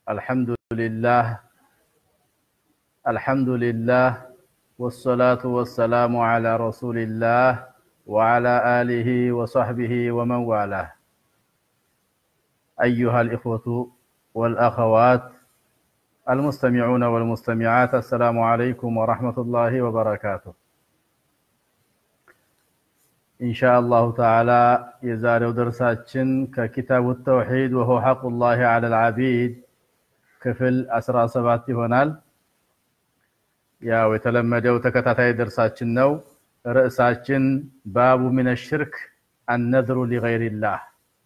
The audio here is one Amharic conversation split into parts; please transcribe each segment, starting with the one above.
الحمد لله الحمد لله والصلاة والسلام على رسول الله وعلى آله وصحبه ومن والاه أيها الإخوة والأخوات المستمعون والمستمعات السلام عليكم ورحمة الله وبركاته إن شاء الله تعالى يزال درساتشن ككتاب التوحيد وهو حق الله على العبيد ክፍል 17 ይሆናል። ያው የተለመደው ተከታታይ ደርሳችን ነው። ርዕሳችን ባቡ ሚነ ሽርክ አነዝሩ ሊገይሪላህ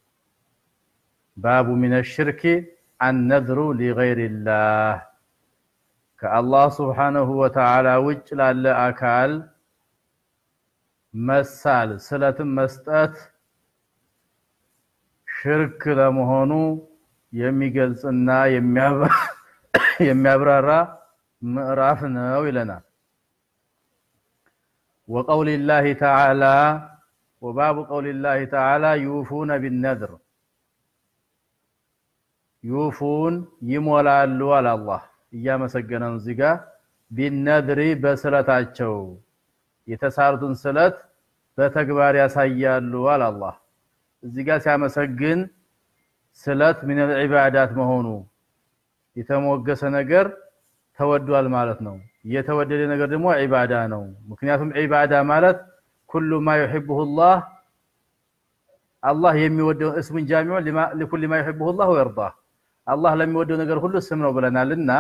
ባቡ ሚነ ሽርክ አነዝሩ ሊገይሪላህ ከአላህ ስብሓነሁ ወተዓላ ውጭ ላለ አካል መሳል ስለትም መስጠት ሽርክ ለመሆኑ የሚገልጽና የሚያብራራ ምዕራፍ ነው ይለናል። ወቀውል ላህ ተዓላ ወባቡ ቀውል ላህ ተዓላ ዩፉነ ቢነድር ዩፉን ይሞላሉ አለ አላህ እያመሰገነ ነው እዚህ ጋር ቢነድሪ በስለታቸው የተሳሉትን ስለት በተግባር ያሳያሉ አለ አላህ እዚህ ጋር ሲያመሰግን ስለት ምን ዒባዳት መሆኑ የተሞገሰ ነገር ተወዷል ማለት ነው። የተወደደ ነገር ደግሞ ዒባዳ ነው። ምክንያቱም ዒባዳ ማለት ኩሉ ማ ዩሒቡሁ ላህ አላህ የሚወደው እስሙን ጃሚዑን ሊኩል ማ ዩሒቡሁ ላህ ወየርዳህ አላህ ለሚወደው ነገር ሁሉ ስም ነው ብለናል እና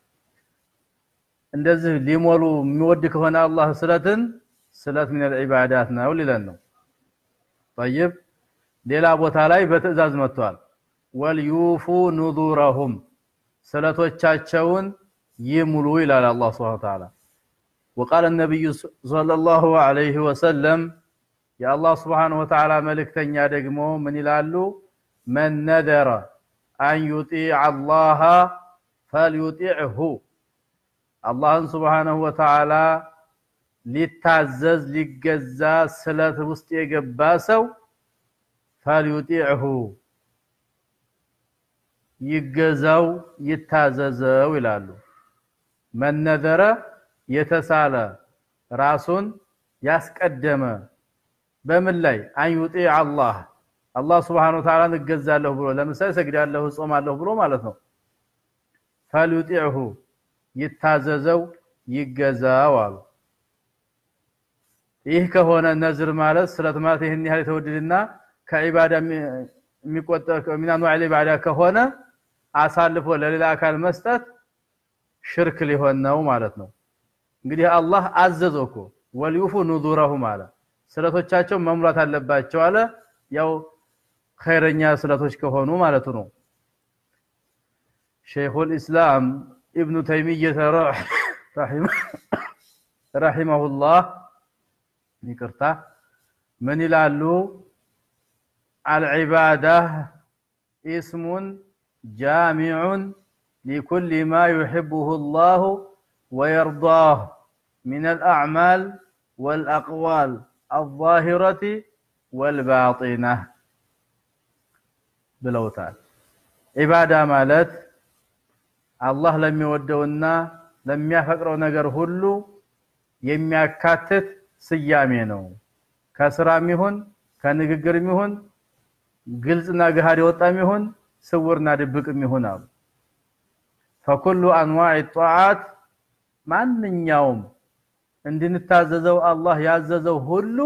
እንደዚህ ሊሞሉ የሚወድ ከሆነ አላህ ስለትን ስለት ምን ዒባዳት ነው ሊለን ነው። ጠይብ ሌላ ቦታ ላይ በትዕዛዝ መጥቷል። ወልዩፉ ኑዙረሁም ስለቶቻቸውን ይሙሉ ይላል አላህ ሱብሓነሁ ወተዓላ። ወቃለ ነቢዩ ሰለላሁ ዐለይሂ ወሰለም የአላህ ሱብሓነሁ ወተዓላ መልእክተኛ ደግሞ ምን ይላሉ? መን ነዘረ አን ዩጢዕ አላህ ፈልዩጢዕሁ አላህን ሱብሓነሁ ወተዓላ ሊታዘዝ ሊገዛ ስለት ውስጥ የገባ ሰው ፈልዩጢዕሁ ይገዛው ይታዘዘው ይላሉ። መነዘረ የተሳለ ራሱን ያስቀደመ በምን ላይ አንዩጢ አላህ አላህ ስብሓነሁ ወተዓላ እገዛለሁ ብሎ ለምሳሌ ሰግዳለሁ እጾማለሁ ብሎ ማለት ነው። ፈልዩጢዕሁ ይታዘዘው ይገዛው አሉ። ይህ ከሆነ ነዝር ማለት ስለት ማለት ይህን ያህል የተወደደና ከዒባዳ የሚቆጠር ሚን አንዋዕ ዒባዳ ከሆነ አሳልፎ ለሌላ አካል መስጠት ሽርክ ሊሆን ነው ማለት ነው። እንግዲህ አላህ አዘዘው እኮ ወልዩፉ ኑዙረሁም አለ። ስለቶቻቸው መሙላት አለባቸው አለ። ያው ኸይረኛ ስለቶች ከሆኑ ማለቱ ነው። ሸይኹል ኢስላም ኢብኑ ተይሚየተ ረሒመሁላህ ይቅርታ ምን ይላሉ? አልዒባዳ ኢስሙን ጃሚዑን ሊኩል ማ ዩሕቡሁ ላሁ ወየርዳህ ሚን አልአዕማል ወልአቅዋል አዛሂረቲ ወልባጢና ብለውታል። ዒባዳ ማለት አላህ ለሚወደውና ለሚያፈቅረው ነገር ሁሉ የሚያካትት ስያሜ ነው። ከስራም ይሁን ከንግግርም ይሁን ግልጽና ገሃድ የወጣም ይሁን ስውርና ድብቅም ይሁን አሉ። ፈኩሉ አንዋዕ ጧዓት ማንኛውም እንድንታዘዘው አላህ ያዘዘው ሁሉ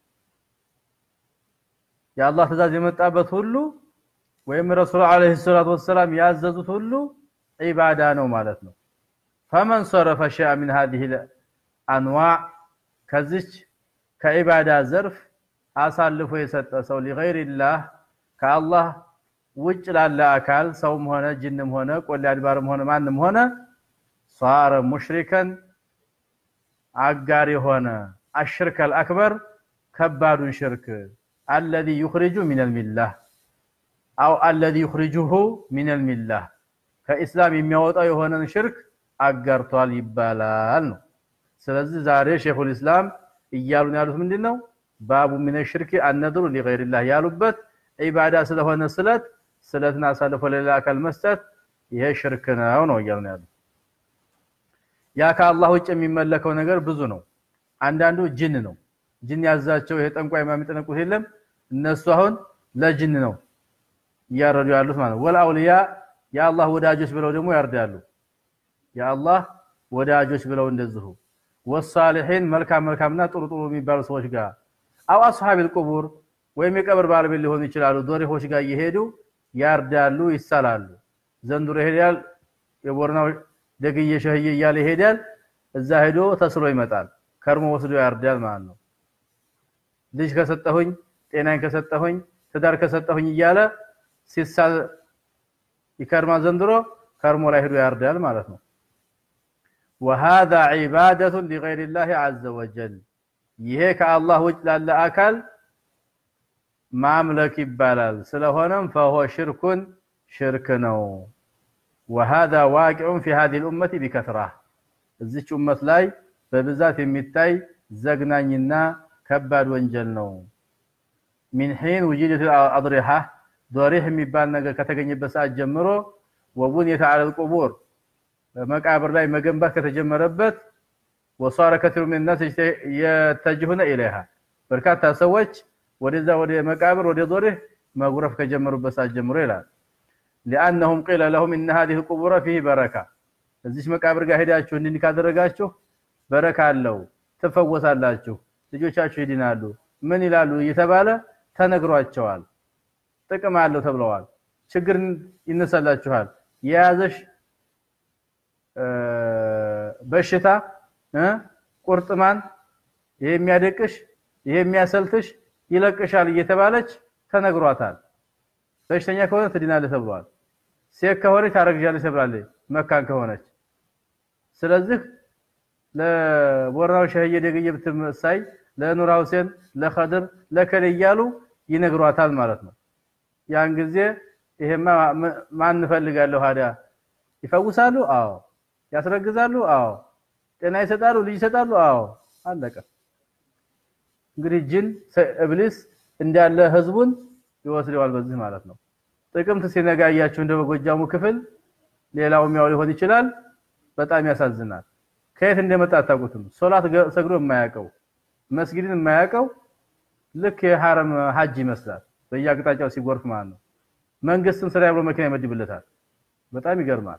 የአላህ ትእዛዝ የመጣበት ሁሉ ወይም ረሱል ዓለይሂ ሰላቱ ወሰላም ያዘዙት ሁሉ ዒባዳ ነው ማለት ነው። ፈመን ሰረፈ ሸይአ ሚን ሃዚሂ አንዋዕ ከዚች ከዒባዳ ዘርፍ አሳልፎ የሰጠ ሰው ሊገይሪላህ ከአላህ ውጭ ላለ አካል ሰውም ሆነ ጅንም ሆነ ቆሌ አድባርም ሆነ ማንም ሆነ ሷረ ሙሽሪከን አጋር የሆነ አሽርከል አክበር ከባዱን ሽርክ አለዚ ዩኽሪጁ ሚነል ሚላህ አው አለዚ ዩኽሪጁሁ ሚነል ሚላህ ከኢስላም የሚያወጣው የሆነን ሽርክ አጋርቷል ይባላል ነው። ስለዚህ ዛሬ ሼኹል ኢስላም እያሉን ያሉት ምንድን ነው? ባቡ ሚነ ሽርክ አነድሩ ሊገይሪላህ ያሉበት ዒባዳ ስለሆነ ስለት ስለትን አሳልፎ ለሌላ አካል መስጠት ይሄ ሽርክ ነው ነው እያልን ያለው። ያ ከአላህ ውጭ የሚመለከው ነገር ብዙ ነው። አንዳንዱ ጅን ነው። ጅን ያዛቸው ይሄ ጠንቋይ የሚጠነቁት የለም እነሱ አሁን ለጅን ነው እያረዱ ያሉት ማለት ነው። ወልአውሊያ የአላህ ወዳጆች ብለው ደግሞ ያርዳሉ። የአላህ ወዳጆች ብለው እንደዚሁ ወሳሊሒን መልካም መልካምና ጥሩ ጥሩ የሚባሉ ሰዎች ጋር አው አስሐቢል ቁቡር ወይም የቀብር ባለቤት ሊሆኑ ይችላሉ። ዶሪሆች ጋር እየሄዱ ያርዳሉ፣ ይሳላሉ። ዘንድሮ ይሄዳል፣ የቦርናው ደግዬ ሸህዬ እያለ ይሄዳል። እዛ ሄዶ ተስሎ ይመጣል። ከርሞ ወስዶ ያርዳል ማለት ነው። ልጅ ከሰጠሁኝ፣ ጤናን ከሰጠሁኝ፣ ትዳር ከሰጠሁኝ እያለ ሲሳል ይከርማ ዘንድሮ ከርሞ ላይ ሄዶ ያርዳል ማለት ነው። ወሃዛ ዒባደቱን ሊገይሪላሂ ዐዘ ወጀል ይሄ ከአላህ ውጭ ላለ አካል ማምለክ ይባላል። ስለሆነም ፈሆ ሽርኩን ሽርክ ነው። ወሃዛ ዋቂዑን ፊ ሃዚሂል ኡመቲ ቢከስራ እዚች ኡመት ላይ በብዛት የሚታይ ዘግናኝና ከባድ ወንጀል ነው። ሚን ሒን ውጅደት አድሪሃ ዶሪህ የሚባል ነገር ከተገኘበት ሰዓት ጀምሮ ወቡንየተ ዐለል ቁቡር በመቃብር ላይ መገንባት ከተጀመረበት ወሷረ ከቲሩ ሚን ናስ የተጅሁነ ኢለይሃ በርካታ ሰዎች ወደዛ ወደ መቃብር ወደ ዶሪህ መጉረፍ ከጀመሩበት ሰዓት ጀምሮ ይላል። ሊአነሁም ቂለ ለሁም ኢነ ሃዚሂል ቁቡረ ፊህ በረካ እዚች መቃብር ጋር ሄዳችሁ እንዲህ ካደረጋችሁ በረካ አለው፣ ትፈወሳላችሁ፣ ልጆቻችሁ ይድናሉ፣ ምን ይላሉ እየተባለ ተነግሯቸዋል። ጥቅም አለው ተብለዋል። ችግር ይነሳላችኋል። የያዘሽ በሽታ ቁርጥማን፣ ይሄ የሚያደቅሽ፣ ይሄ የሚያሰልትሽ ይለቅሻል እየተባለች ተነግሯታል። በሽተኛ ከሆነ ትድናለህ ተብሏል። ሴት ከሆነች ታረግዣለች ተብላለች መካን ከሆነች። ስለዚህ ለቦርናው ሸህዬ ደግዬ ብትመሳይ ለኑራ ሁሴን ለኸድር ለከሌ እያሉ ይነግሯታል ማለት ነው። ያን ጊዜ ይሄማ ማን እንፈልጋለሁ ታዲያ ይፈውሳሉ? አዎ። ያስረግዛሉ? አዎ። ጤና ይሰጣሉ? ልጅ ይሰጣሉ? አዎ። አለቀ። እንግዲህ ጅን እብሊስ እንዳለ ህዝቡን ይወስደዋል በዚህ ማለት ነው። ጥቅምት ሲነጋ እያችሁ እንደ በጎጃሙ ክፍል ሌላውም ያው ሊሆን ይችላል። በጣም ያሳዝናል። ከየት እንደመጣ አታውቁትም። ሶላት ሰግዶ የማያውቀው መስጊድን የማያውቀው ልክ የሐረም ሀጅ ይመስላል። በየአቅጣጫው ሲጎርፍ ማለት ነው። መንግስትም ስራ ብሎ መኪና ይመድብለታል። በጣም ይገርማል።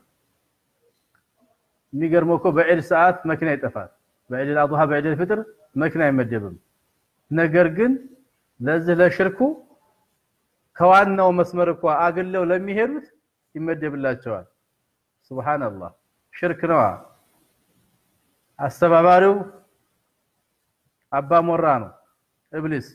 የሚገርመው እኮ በዒድ ሰዓት መኪና ይጠፋል። በዒድ አድሃ በዒድ ፍጥር መኪና አይመደብም። ነገር ግን ለዚህ ለሽርኩ ከዋናው መስመር እኮ አግለው ለሚሄዱት ይመደብላቸዋል። ሱብሃንአላህ ሽርክ ነዋ። አስተባባሪው አባ ሞራ ነው እብሊስ።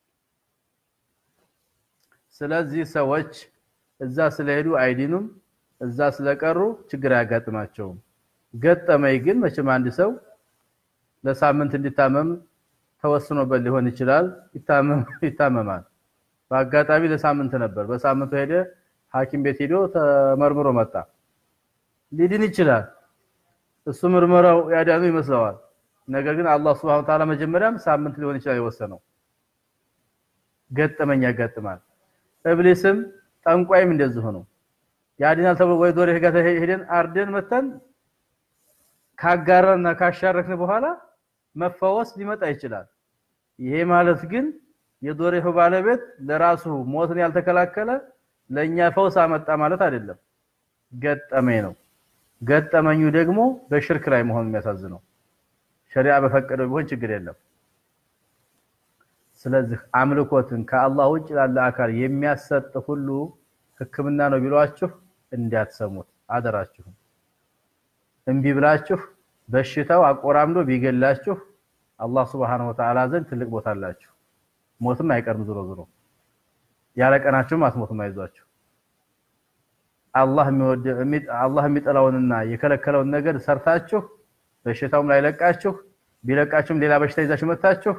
ስለዚህ ሰዎች እዛ ስለሄዱ አይዲኑም፣ እዛ ስለቀሩ ችግር አያጋጥማቸውም። ገጠመኝ ግን መቼም አንድ ሰው ለሳምንት እንዲታመም ተወስኖበት ሊሆን ይችላል። ይታመማል። በአጋጣሚ ለሳምንት ነበር። በሳምንቱ ሄደ ሐኪም ቤት ሄዶ ተመርምሮ መጣ። ሊድን ይችላል። እሱ ምርመራው ያዳኑ ይመስለዋል። ነገር ግን አላህ Subhanahu Ta'ala መጀመሪያም ሳምንት ሊሆን ይችላል የወሰነው። ገጠመኝ ያጋጥማል። እብሊስም ጠንቋይም እንደዚህ ነው። ያድናል ተብሎ ወይ ዶሬ ጋር ሄደን አርደን መተን ካጋራና ካሻረክን በኋላ መፈወስ ሊመጣ ይችላል። ይሄ ማለት ግን የዶሬሁ ባለቤት ለራሱ ሞትን ያልተከላከለ ለኛ ፈውስ አመጣ ማለት አይደለም። ገጠመኝ ነው። ገጠመኙ ደግሞ በሽርክ ላይ መሆኑ የሚያሳዝነው ሸሪዓ በፈቀደው ቢሆን ችግር የለም። ስለዚህ አምልኮትን ከአላህ ውጭ ላለ አካል የሚያሰጥ ሁሉ ሕክምና ነው ቢሏችሁ እንዳትሰሙት አደራችሁም። እምቢ ብላችሁ በሽታው አቆራምዶ ቢገላችሁ አላህ Subhanahu Wa Ta'ala ዘንድ ትልቅ ቦታ አላችሁ። ሞትም አይቀርም ዞሮ ዞሮ ያለ ቀናችሁም አትሞቱም። አይዟችሁ። አላህ የሚወድ አላህ የሚጠላውንና የከለከለውን ነገር ሰርታችሁ በሽታውም ላይ ለቃችሁ ቢለቃችሁም ሌላ በሽታ ይዛችሁ መታችሁ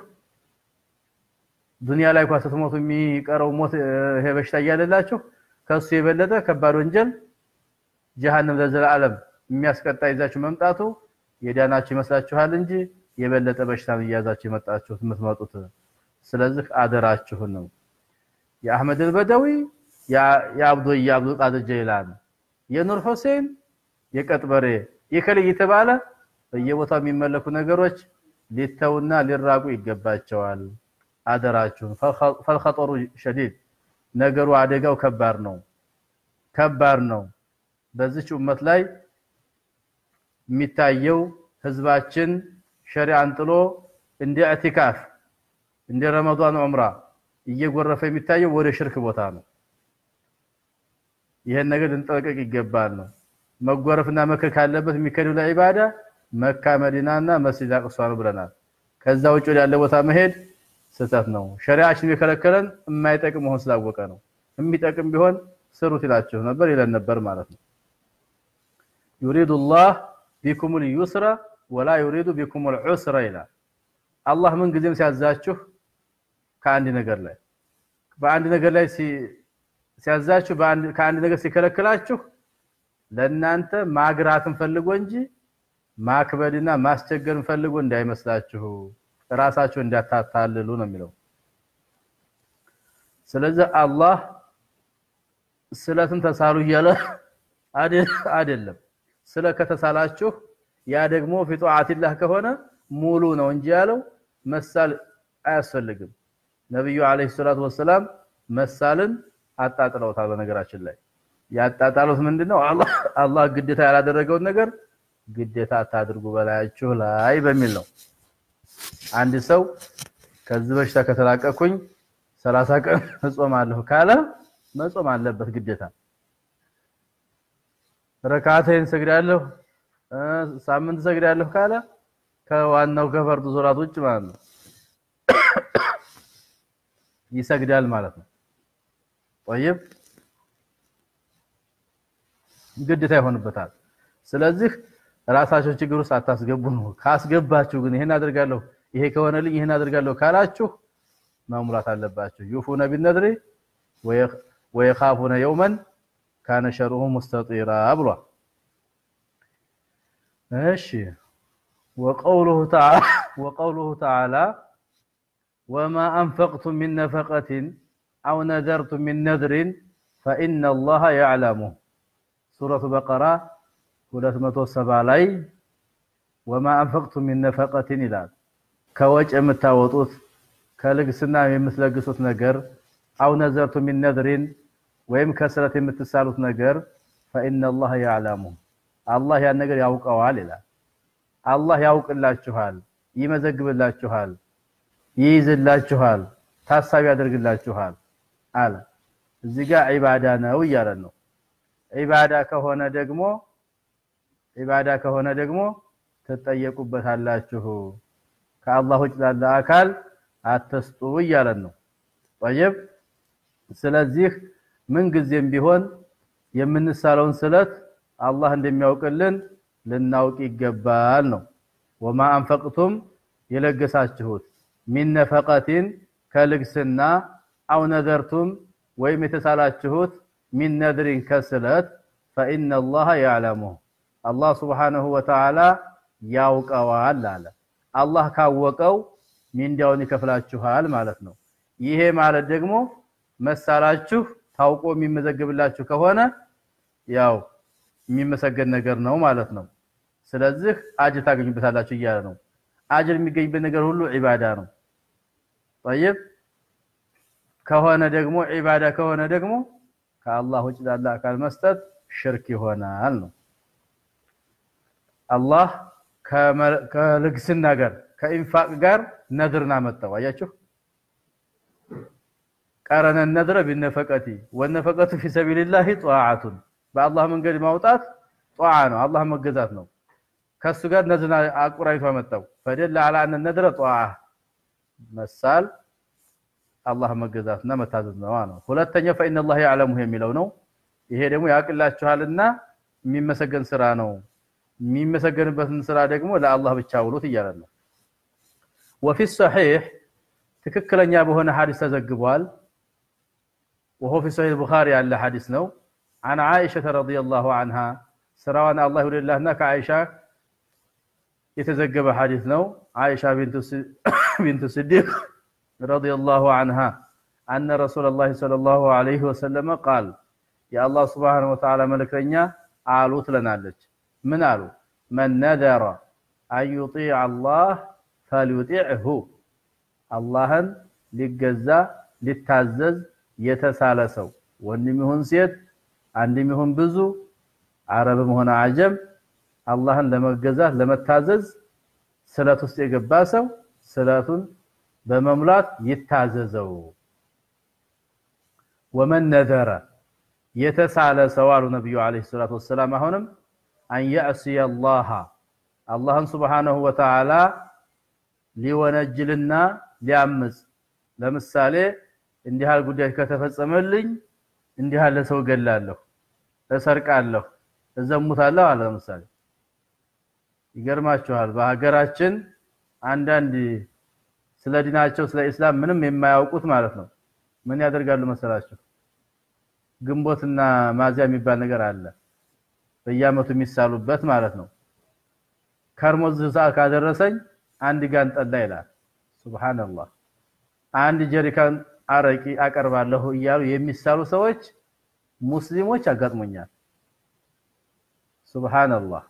ዱንያ ላይ እንኳን ስትሞቱ የሚቀረው ሞት ይሄ በሽታ እያለላችሁ ከሱ የበለጠ ከባድ ወንጀል ጀሃነም ለዘላለም የሚያስቀጣ ይዛችሁ መምጣቱ የዳናችሁ ይመስላችኋል እንጂ የበለጠ በሽታ እያዛችሁ የመጣችሁት የምትመጡት። ስለዚህ አደራችሁን ነው የአህመድ አልበደዊ የአብዱ የአብዱ ቃድር ጀይላን የኑር ሁሴን የቀጥበሬ የከሌ እየተባለ በየቦታው የሚመለኩ ነገሮች ሊተውና ሊራቁ ይገባቸዋል። አደራችሁን። ፈልኸጠሩ ሸዲድ ነገሩ አደጋው ከባድ ነው፣ ከባድ ነው። በዚች ኡመት ላይ የሚታየው ህዝባችን ሸሪዓን ጥሎ እንደ ኢዕቲካፍ እንደ ረመዷን ዑምራ እየጎረፈ የሚታየው ወደ ሽርክ ቦታ ነው። ይሄን ነገር ልንጠነቀቅ ይገባል ነው መጎረፍና መከር ካለበት የሚከደው ለዒባዳ መካ መዲናና መስጂድ አቅሷ ነው ብለናል። ከዛ ውጭ ያለ ቦታ መሄድ ስህተት ነው። ሸሪዓችን የከለከለን የማይጠቅም መሆን ስላወቀ ነው። የሚጠቅም ቢሆን ስሩት ይላችሁ ነበር ይለን ነበር ማለት ነው። ዩሪዱ ላህ ቢኩሙል ዩስራ ወላ ዩሪዱ ቢኩሙል ዑስራ ይላል። አላህ ምን ጊዜም ሲያዛችሁ ከአንድ ነገር ላይ በአንድ ነገር ላይ ሲያዛችሁ ከአንድ ነገር ሲከለክላችሁ ለእናንተ ማግራትን ፈልጎ እንጂ ማክበድና ማስቸገርን ፈልጎ እንዳይመስላችሁ ራሳችሁ እንዳታታልሉ ነው የሚለው። ስለዚህ አላህ ስለትን ተሳሉ እያለ አይደለም። ስለ ከተሳላችሁ ያ ደግሞ ፊ ጧዓቲላህ ከሆነ ሙሉ ነው እንጂ ያለው መሳል አያስፈልግም። ነብዩ አለይሂ ሰላቱ ወሰላም መሳልን አጣጥለውታል። በነገራችን ላይ ያጣጣሉት ምንድነው? አላህ አላህ ግዴታ ያላደረገውን ነገር ግዴታ አታድርጉ በላያችሁ ላይ በሚል ነው። አንድ ሰው ከዚህ በሽታ ከተላቀኩኝ ሰላሳ ቀን እጾማለሁ ካለ መጾም አለበት ግዴታ። ረካዓተይን ሰግዳለሁ ሳምንት ሰግዳለሁ ካለ ከዋናው ከፈርዱ ሶላት ውጭ ማለት ነው ይሰግዳል ማለት ነው። ጠይብ ግዴታ ይሆንበታል። ስለዚህ ራሳቸው ችግር ውስጥ አታስገቡ ነው። ካስገባችሁ ግን ይሄን አድርጋለሁ ይሄ ከሆነልኝ ይሄን አድርጋለሁ ካላችሁ መሙላት አለባችሁ። ዩፉነ ቢነድሪ ወየኻፉነ የውመን ካነ ሸርሁ ሙስተጢራ ብሏል። እሺ ወቀውሉሁ ተዓላ ወማ አንፈቅቱም ሚን ነፈቀትን አው ነዘርቱም ሚን ነድሪን ፈኢነ አላህ ያዕለሙህ ሱረቱ በቀራ 270 ላይ ወማ አንፈቅቱም ሚን ነፈቀትን ይላል። ከወጭ የምታወጡት ከልግስና የምትለግሱት ነገር አው ነዘርቱ ሚን ነድሪን ወይም ከስረት የምትሳሉት ነገር ፈኢነ አላህ ያዕለሙህ አላህ ያን ነገር ያውቀዋል ይላል። አላህ ያውቅላችኋል፣ ይመዘግብላችኋል፣ ይይዝላችኋል፣ ታሳቢ ያደርግላችኋል አለ። እዚህ ጋር ዒባዳ ነው እያለን ነው። ዒባዳ ከሆነ ደግሞ ዒባዳ ከሆነ ደግሞ ትጠየቁበታላችሁ። ከአላህ ውጭ ላለ አካል አትስጡ እያለን ነው። ጠይብ ስለዚህ ምን ጊዜም ቢሆን የምንሳለውን ስለት አላህ እንደሚያውቅልን ልናውቅ ይገባል ነው። ወማ አንፈቅቱም የለገሳችሁት ሚን ነፈቀቲን ከልግስና አው ነዘርቱም ወይም የተሳላችሁት ሚን ነድሪን ከስለት ፈኢነ አላህ ያዕለሙህ አላህ ሱብሓነሁ ወተዓላ ያውቀዋል አለ። አላህ ካወቀው ሚንዳውን ይከፍላችኋል ማለት ነው። ይሄ ማለት ደግሞ መሳላችሁ ታውቆ የሚመዘግብላችሁ ከሆነ ያው የሚመሰገን ነገር ነው ማለት ነው። ስለዚህ አጅር ታገኙበታላችሁ እያለ ነው። አጅር የሚገኝበት ነገር ሁሉ ዒባዳ ነው። ጠይብ ከሆነ ደግሞ ዒባዳ ከሆነ ደግሞ ከአላህ ውጭ ላለ አካል መስጠት ሽርክ ይሆናል ነው። አላህ ከልግስና ጋር ከኢንፋቅ ጋር ነድርን አመጣው። አያችሁ ቀረነ ነድረ ቢነፈቀቲ ወነፈቀቱ ፊ ሰቢልላሂ ጧዓቱን በአላህ መንገድ ማውጣት ጧዓ ነው፣ አላህ መገዛት ነው። ከሱ ጋር ነድርን አቁራይቶ አመጣው። ፈደለ አላ አነ ነድረ ጧዓ መሳል አላህ መገዛትና መታዘዝ ነው ነው። ሁለተኛው ፈኢነ አላህ ያዕለሙሁ የሚለው ነው። ይሄ ደግሞ ያውቅላችኋልና የሚመሰገን ስራ ነው። የሚመሰገንበትን ስራ ደግሞ ለአላህ ብቻ ውሉት እያለን ነው። ወፊ ሰሒሕ ትክክለኛ በሆነ ሐዲስ ተዘግቧል። ወሆ ፊ ሰሒሕ ቡኻሪ ያለ ሐዲስ ነው። አን ዓኢሸተ ረዲየላሁ አንሃ ስራዋን አላህ ይውደድላትና ከዓኢሻ የተዘገበ ሐዲስ ነው። ዓኢሻ ቢንቱ ስዲቅ ረዲየላሁ አንሃ አነ ረሱለላሂ ሰለላሁ ዐለይሂ ወሰለም ቃል የአላህ ሱብሓነሁ ወተዓላ መልእክተኛ አሉ ትለናለች። ምን አሉ? መን ነዘረ አን ዩጢዕ አላህ ፈልዩጢዕሁ አላህን ሊገዛ ሊታዘዝ የተሳለ ሰው ወንድም ይሁን ሴት፣ አንድም ይሁን ብዙ፣ አረብም ሆነ አጀም አላህን ለመገዛት ለመታዘዝ ስለት ውስጥ የገባ ሰው ስለቱን በመሙላት ይታዘዘው። ወመን ነዘረ የተሳለ ሰው አሉ ነቢዩ ዓለይሂ ሰላቱ ወሰላም አሁንም አን የዕሲየ አላህ አላህን ሱብሓነሁ ወተዓላ ሊወነጅልና ሊያምፅ ለምሳሌ እንዲህ ያህል ጉዳይ ከተፈጸመልኝ እንዲህ ያለ ሰው እገላለሁ፣ እሰርቃለሁ፣ እዘሙታለሁ አለ። ለምሳሌ ይገርማችኋል። በሀገራችን አንዳንድ ስለ ዲናቸው ስለ ኢስላም ምንም የማያውቁት ማለት ነው ምን ያደርጋሉ መሰላችሁ? ግንቦትና ማዚያ የሚባል ነገር አለ፣ በየዓመቱ የሚሳሉበት ማለት ነው። ከርሞ ሰዓት ካደረሰኝ አንድ ጋን ጠላ ይላል። ሱብሃንአላህ አንድ ጀሪካን አረቂ አቀርባለሁ እያሉ የሚሳሉ ሰዎች ሙስሊሞች አጋጥሞኛል። ሱብሃንአላህ።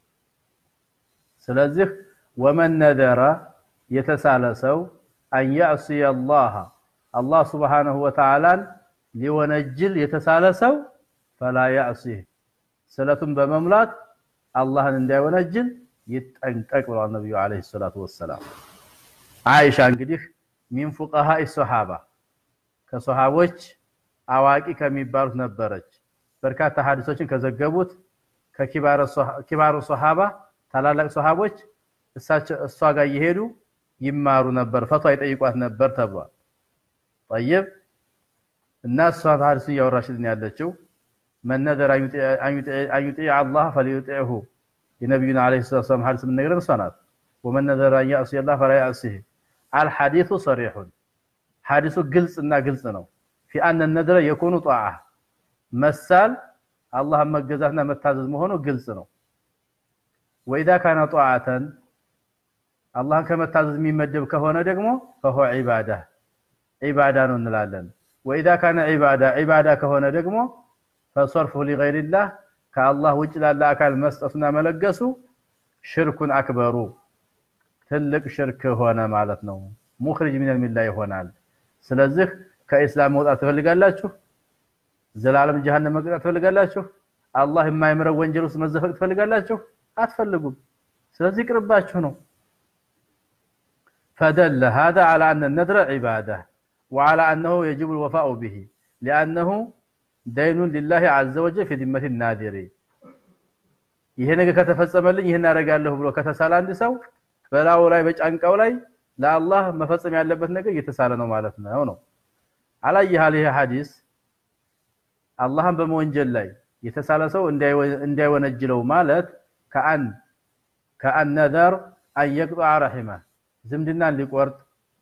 ስለዚህ ወመን ነዘረ የተሳለ ሰው አን ያዕሲየ አላህ አላህ ሱብሃነሁ ወተዓላን ሊወነጅል የተሳለ ሰው ፈላ ያዕሲህ ስለቱን በመሙላት አላህን እንዳይወነጅል ይጠንቀቅ ብለዋል ነቢዩ ዓለይሂ ሰላቱ ወሰላም። አይሻ እንግዲህ ሚን ፉቀሃኢ ሶሓባ ከሶሓቦች አዋቂ ከሚባሉት ነበረች። በርካታ ሀዲሶችን ከዘገቡት ከኪባሩ ሶሓባ ታላላቅ ሶሓቦች እሷ ጋር እየሄዱ ይማሩ ነበር፣ ፈቷ ይጠይቋት ነበር ተብሏል። ጠይብ እና እሷ ሀዲሱ እያወራችልን ያለችው መን ነዘረ አን ዩጢዕ አላህ ፈሊዩጢዕሁ የነቢዩን ዓለይሂ ሰላቱ ወሰላም ሀዲስ የምንነግረን እሷ ናት። ወመን ነዘረ አን ያዕሲየ አላህ ፈላ ያዕሲህ አልሐዲሱ ሰሪሑን ሐዲሱ ግልጽና ግልጽ ነው። ፊ አነ ነድረ የኮኑ ጧዓ መሳል አላህን መገዛትና መታዘዝ መሆኑ ግልጽ ነው። ወኢዛ ካነ ጧዓተን አላህን ከመታዘዝ የሚመደብ ከሆነ ደግሞ ፈሆ ዒባዳ ዒባዳ ነው እንላለን። ወኢዛ ካነ ዒባዳ ዒባዳ ከሆነ ደግሞ ፈሰርፉ ሊገይሪላህ ከአላህ ውጭ ላለ አካል መስጠቱና መለገሱ ሽርኩን አክበሩ ትልቅ ሽርክ ሆነ ማለት ነው። ሙኽሪጅ ሚነል ሚላ ይሆናል። ስለዚህ ከኢስላም መውጣት ትፈልጋላችሁ? ዘላለም ጀሃነም መቅጣት ትፈልጋላችሁ? አላህ የማይምረው ወንጀል ውስጥ መዘፈቅ ትፈልጋላችሁ? አትፈልጉም። ስለዚህ ቅርባችሁ ነው። ፈደለ ሃዛ ዐላ አነ ነድረ ዒባዳ ወዐላ አነሁ የጅቡ ልወፋኡ ብሂ ሊአነሁ ደይኑን ሊላሂ ዐዘ ወጀል ፊ ዚመቲ ናዲሪ። ይሄ ነገር ከተፈጸመልኝ ይህን አደርጋለሁ ብሎ ከተሳለ አንድ ሰው በላዩ ላይ በጫንቃው ላይ ለአላህ መፈጸም ያለበት ነገር እየተሳለ ነው ማለት ነው ነው አላየሃል ይሄ ሐዲስ አላህን በመወንጀል ላይ የተሳለ ሰው እንዳይወነጅለው ማለት ከአን ከአን ነዘር አን የቅጠዐ ረሒመ ዝምድናን ሊቆርጥ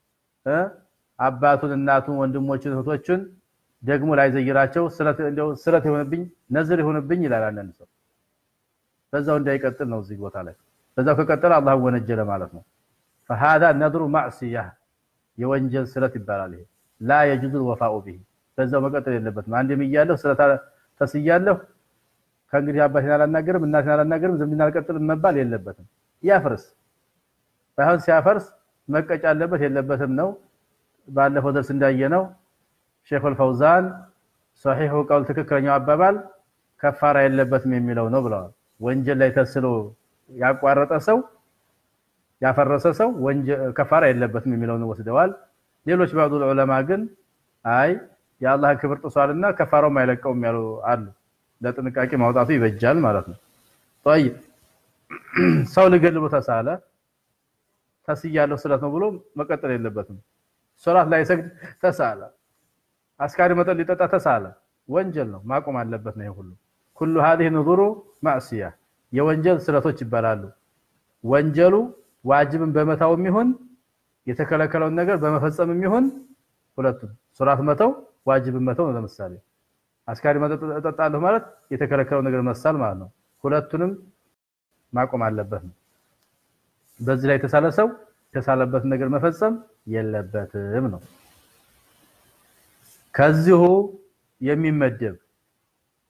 አባቱን፣ እናቱን፣ ወንድሞችን፣ እህቶችን ደግሞ ላይዘይራቸው ስለት የሆነብኝ ነዝር የሆነብኝ ይላል አንዳንድ ሰው። በዛው እንዳይቀጥል ነው እዚህ ቦታ ላይ በዛው ከቀጠለ አላህን ወነጀለ ማለት ነው። ፈሃዛ ነድሩ ማዕሲያ የወንጀል ስለት ይባላል። ይሄ ላ የጁዙ ወፋኡ ቢሂ በዛው መቀጠል የለበትም። አንድም እያለሁ ስለት ተስያለሁ ከእንግዲህ አባቴን አላናገርም እናቴን አላናገርም ዝምድና አልቀጥልም መባል የለበትም። ያፍርስ ባይሆን ሲያፈርስ መቀጫ አለበት የለበትም ነው። ባለፈው ደርስ እንዳየነው ሼኹል ፈውዛን ሶሒሑ ቀውል ትክክለኛው አባባል ከፋራ የለበትም የሚለው ነው ብለዋል። ወንጀል ላይ ተስሎ ያቋረጠ ሰው ያፈረሰ ሰው ከፋራ የለበትም የሚለውን ወስደዋል። ሌሎች ባዕዱ ዑለማ ግን አይ የአላህን ክብር ጥሷልና ከፋራውም አይለቀውም ያሉ አሉ። ለጥንቃቄ ማውጣቱ ይበጃል ማለት ነው። ጠይብ ሰው ሊገል ብሎ ተሳለ ተስያለሁ ስለት ነው ብሎ መቀጠል የለበትም። ሶላት ላይ ሰግድ ተሳለ፣ አስካሪ መጠጥ ሊጠጣ ተሳለ፣ ወንጀል ነው ማቆም አለበት ነው። ይሄ ሁሉ ኩሉ هذه نذور ማዕሲያ የወንጀል ስለቶች ይባላሉ። ወንጀሉ ዋጅብን በመታውም ይሁን የተከለከለውን ነገር በመፈጸምም ይሁን ሁለቱም ሶላት መተው ዋጅብን መተው ነው። ለምሳሌ አስካሪ መጠጥ እጠጣለሁ ማለት የተከለከለው ነገር መሳል ማለት ነው። ሁለቱንም ማቆም አለበት ነው። በዚህ ላይ የተሳለ ሰው የተሳለበትን ነገር መፈጸም የለበትም ነው። ከዚሁ የሚመደብ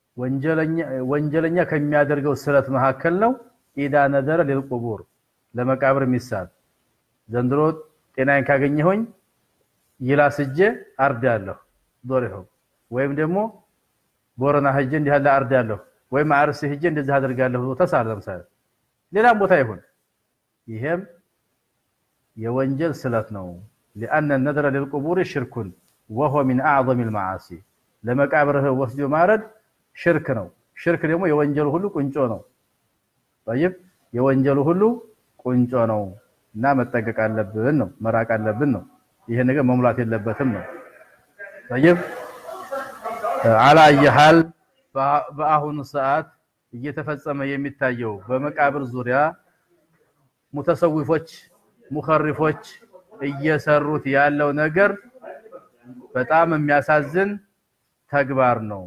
ወንጀለኛ ከሚያደርገው ስለት መካከል ነው። ኢዳ ነዘረ ሊልቁቡር ለመቃብር የሚሳል ዘንድሮ ጤናዬን ካገኘሁኝ ይላስጄ አርዳለሁ ዶሪሆ ወይም ደግሞ ቦረና ሄጄ እንዲህ ያለ አርዳለሁ ወይም አርሲ ሄጄ እንደዚህ አደርጋለሁ ብሎ ተሳለ። ለምሳሌ ሌላም ቦታ ይሁን ይሄም የወንጀል ስለት ነው። ሊአነ ነድረ ሊልቁቡር ሽርኩን ወሆ ሚን አዕظም ልመዓሲ ለመቃብርህ ወስዶ ማረድ ሽርክ ነው። ሽርክ ደግሞ የወንጀሉ ሁሉ ቁንጮ ነው። ጠይብ የወንጀሉ ሁሉ ቁንጮ ነው እና መጠንቀቅ አለብን ነው መራቅ አለብን ነው። ይሄ ነገር መሙላት የለበትም ነው። ጠይብ አላየሃል በአሁኑ ሰዓት እየተፈጸመ የሚታየው በመቃብር ዙሪያ ሙተሰዊፎች ሙኸሪፎች እየሰሩት ያለው ነገር በጣም የሚያሳዝን ተግባር ነው።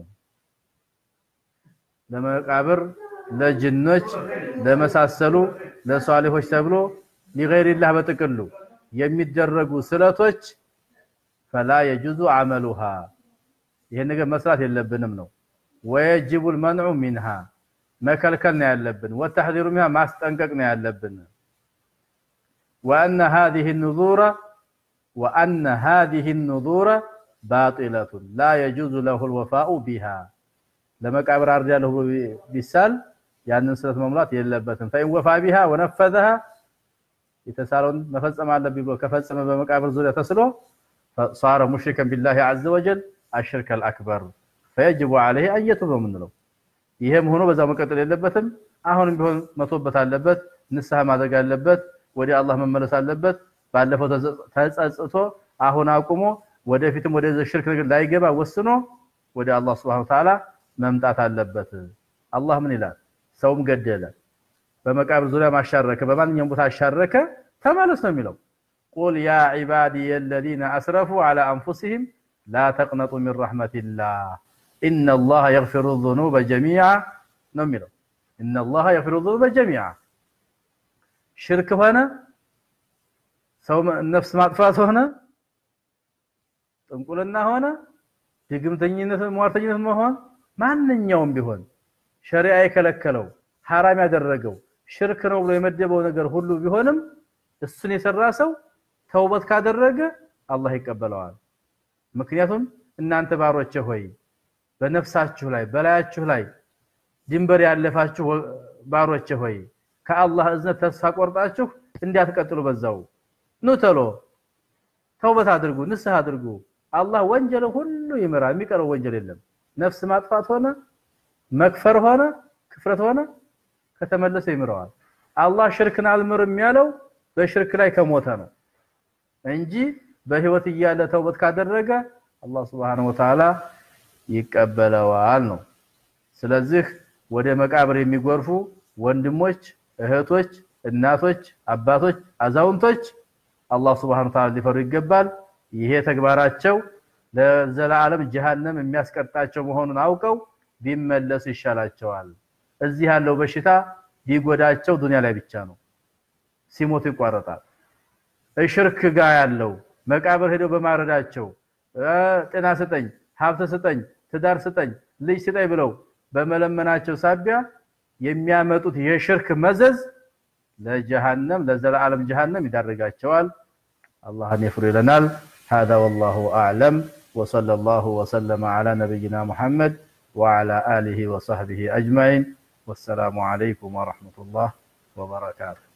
ለመቃብር ለጅኖች ለመሳሰሉ ለሷሊሆች ተብሎ ሊገይሪላህ በጥቅሉ የሚደረጉ ስለቶች ፈላ የጁዙ አመሉሃ ይሄን ነገር መስራት የለብንም ነው። ወየጅቡል መንዑ ሚንሃ መከልከል ነው ያለብን። ወተሕዚሩ ሚንሃ ማስጠንቀቅ ነው ያለብን። ወአነ ሃዚሂ ኑዙረ ወአነ ሃዚሂ ኑዙረ ባጢለቱን ላ የጁዙ ለሁል ወፋኡ ቢሃ ለመቃብር አርዳለሁ ብሎ ቢሳል ያንን ስለት መሙላት የለበትም። ፈኢን ወፋ ቢሃ ወነፈዘሃ የተሳለውን መፈጸም አለብኝ ብሎ ከፈጸመ በመቃብር ዙሪያ ተስሎ ሳረ ሙሽሪከን ቢላሂ ዐዘ ወጀል አሽርከል አክበር ፈየጅቡ ዐለይሂ አየቱብ ነው የምንለው። ይሄም ሆኖ በዛው መቀጠል የለበትም። አሁንም ቢሆን መቶበት አለበት፣ ንስሐ ማድረግ አለበት፣ ወደ አላህ መመለስ አለበት። ባለፈው ተጸጽቶ አሁን አቁሞ ወደፊትም ወደ ሽርክ ነገር ላይገባ ወስኖ ወደ አላህ ሱብሓነሁ ወተዓላ መምጣት አለበት። አላህ ምን ይላል? ሰውም ገደለ፣ በመቃብር ዙሪያ ማሻረከ፣ በማንኛውም ቦታ አሻረከ፣ ተመለስ ነው የሚለው። ቁል ያ ዒባዲየ አለዚነ አስረፉ ዐላ አንፉሲሂም ላ ተቅነጡ ሚን ረሕመቲላህ ኢነላህ የግፊሩ ዙኑበ ጀሚዓ ነው የሚለው። ኢነላህ የግፊሩ ዙኑበ ጀሚዓ ሽርክ ሆነ ሰው ነፍስ ማጥፋት ሆነ ጥንቁልና ሆነ ድግምተኝነት፣ ሟርተኝነት መሆን ማንኛውም ቢሆን ሸሪዓ የከለከለው ሐራም ያደረገው ሽርክ ነው ብሎ የመደበው ነገር ሁሉ ቢሆንም እሱን የሰራ ሰው ተውበት ካደረገ አላህ ይቀበለዋል። ምክንያቱም እናንተ ባሮቼ ሆይ በነፍሳችሁ ላይ በላያችሁ ላይ ድንበር ያለፋችሁ ባሮቼ ሆይ ከአላህ እዝነት ተስፋ ቆርጣችሁ እንዳትቀጥሉ በዛው ኑ ተሎ ተውበት አድርጉ፣ ንስሐ አድርጉ። አላህ ወንጀል ሁሉ ይምራል። የሚቀረው ወንጀል የለም። ነፍስ ማጥፋት ሆነ መክፈር ሆነ ክፍረት ሆነ ከተመለሰ ይምረዋል። አላህ ሽርክን አልምርም ያለው በሽርክ ላይ ከሞተ ነው እንጂ በህይወት እያለ ተውበት ካደረገ አላህ Subhanahu Wa Ta'ala ይቀበለዋል ነው። ስለዚህ ወደ መቃብር የሚጎርፉ ወንድሞች፣ እህቶች፣ እናቶች፣ አባቶች፣ አዛውንቶች አላህ Subhanahu Wa Ta'ala ሊፈሩ ይገባል። ይሄ ተግባራቸው ለዘላለም ጀሃነም የሚያስቀጣቸው መሆኑን አውቀው ቢመለሱ ይሻላቸዋል። እዚህ ያለው በሽታ ቢጎዳቸው ዱንያ ላይ ብቻ ነው፣ ሲሞቱ ይቋረጣል። እሽርክ ጋር ያለው መቃብር ሄደው በማረዳቸው ጤና ስጠኝ፣ ሀብት ስጠኝ፣ ትዳር ስጠኝ፣ ልጅ ስጠኝ ብለው በመለመናቸው ሳቢያ የሚያመጡት የሽርክ መዘዝ ለጀሃነም ለዘላለም ጀሃነም ይዳርጋቸዋል። አላህን ይፍሩ ይለናል። هذا والله أعلم وصلى الله وسلم على نبينا محمد وعلى آله وصحبه أجمعين والسلام عليكم ورحمة الله وبركاته